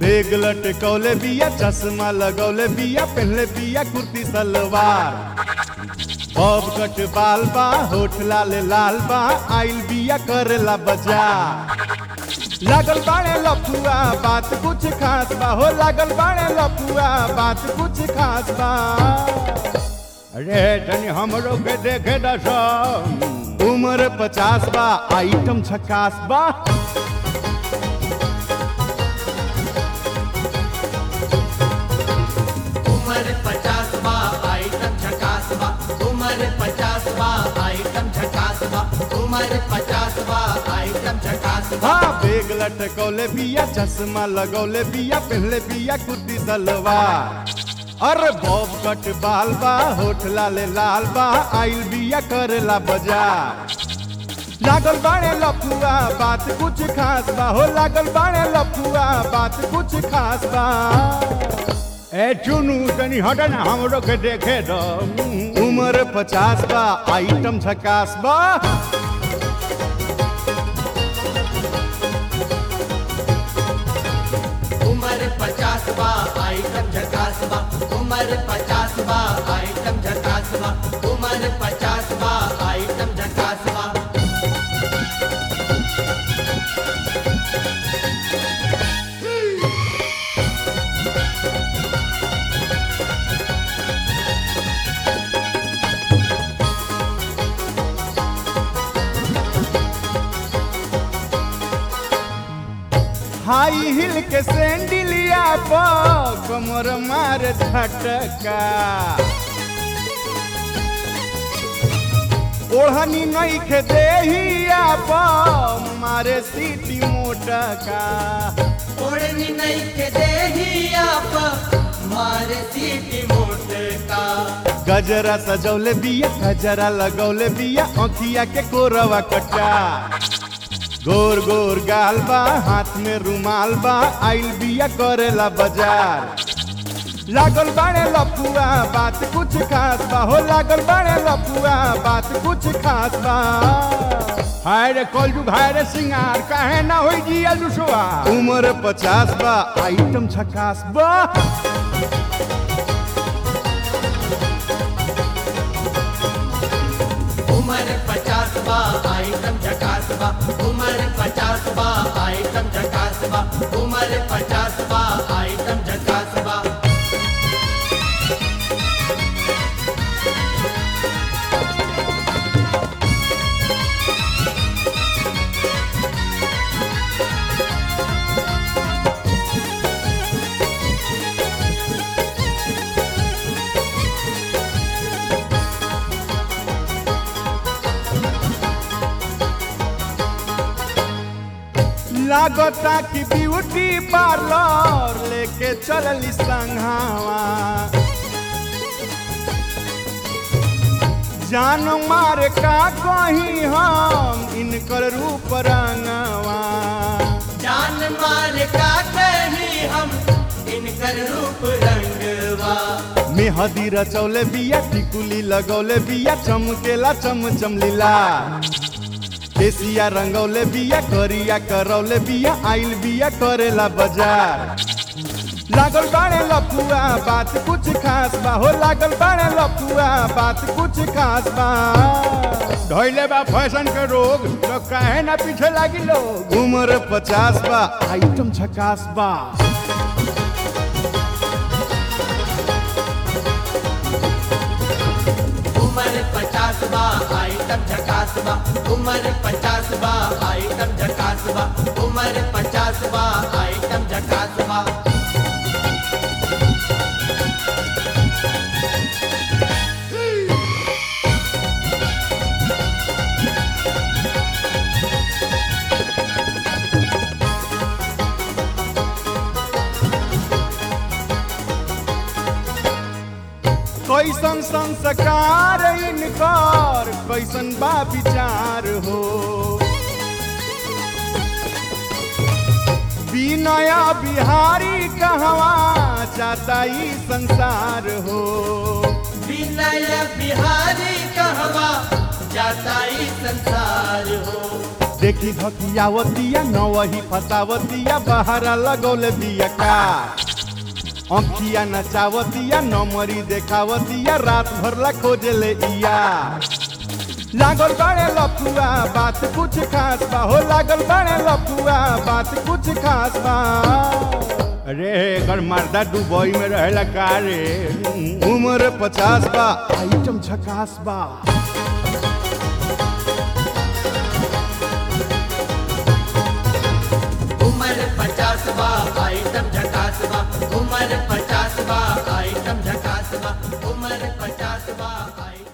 bag लटकौले बिया चश्मा लगौले बिया पहनले बिया कुर्ती सलवार बब कट बाल बा होठ लाल लाल बा आइल बिया करेला बाजार लागल बाड़े लफुआ बात कुछ खास बा हो लागल बाड़े लफुआ बात कुछ खास बा अरे तनी हमरो के देखे दस उम्र पचास बा आइटम छकास बा उम्र पचास बा आइटम झकास बा उम्र पचास बा आइटम झकास बा उम्र पचास बा आइटम झकास बा हाँ बेग लटकौले बिया चश्मा लगौले बिया पहनले बिया कुर्ती सलवार अरे बॉब कट बाल बा होठ लाले लाल बा आइल बिया करेला बाजार लागल बाड़े लफुआ बात कुछ खास बा हो लागल बाड़े लफुआ बात कुछ खास बा ए चुनू तनी हट ना हमरो के देखे दो उम्र पचास बा आइटम झकास बा उम्र पचास बा आइटम झकास बा उम्र पचास बा आइटम झकास बा उम्र पचास बा आइटम झकास बा हाई हिल के सैंडलिया पर कमर मार झटका ओढ़नी नहीं खे देहिया पर मारे सीटी मोटका ओढ़नी नहीं के देहिया पर मारे सीटी मोटका गजरा सजौले बिया गजरा लगौले बिया आँखिया के कोरवा कटा गोर गोर गाल बा हाथ में रुमाल बा आइल बिया करेला बाजार लागल बाड़े लफुआ बात कुछ खास बा हो लागल बाड़े लफुआ बात कुछ खास बा हाय रे कलजू हाय रे सिंगार काहे ना होई जिया लुसवा उम्र पचास बा आइटम छकास बा उम्र पचास बा आइटम झकास बा उम्र पचास बा आइटम झकास बा उम्र पचास बा आइटम झकास बा लागता कि ब्यूटी पार्लर लेके चलली संघावा जान मार का कहीं हम इनकर रूप रंगवा जान मार का कहीं हम इनकर रूप रंगवा मेहदी रचौले बिया टिकुली लगौले बिया चमकेला चम चमलीला केसिया रंगौले बिया करिया करौले बिया आइल बिया करेला बाजार लागल बाड़े लफुआ बात कुछ खास बा हो लागल बाड़े लफुआ बात कुछ खास बा धैले बा फैशन के रोग तो काहे ना पीछे लागी लोग उम्र पचास बा आइटम झकास बा उम्र पचास बा आइटम झकास बा उम्र पचास बा आइटम झकास बा उम्र पचास बा आइटम झकास बा कैसन संस्कार इनकर कैसन बा विचार हो विनया बिहारी कहवा जाता ई संसार हो विनय बिहारी कहवा जाता ही संसार हो देखी धकियावतिया न वही फसावतिया बहारा लगौले बिया का अंखिया नचावतिया न मरी देखावतिया रात भरला खोजले इया लागल बाड़े लफुआ बात कुछ खास बा हो लागल बाड़े लफुआ बात कुछ खास बा अरे एकर मर्दा दुबई में रहेला का रे उम्र पचास बा आइटम झकास बा उम्र पचास बा आइटम झकास बा उम्र पचास बा आइटम झकास बा उम्र पचास बा आइटम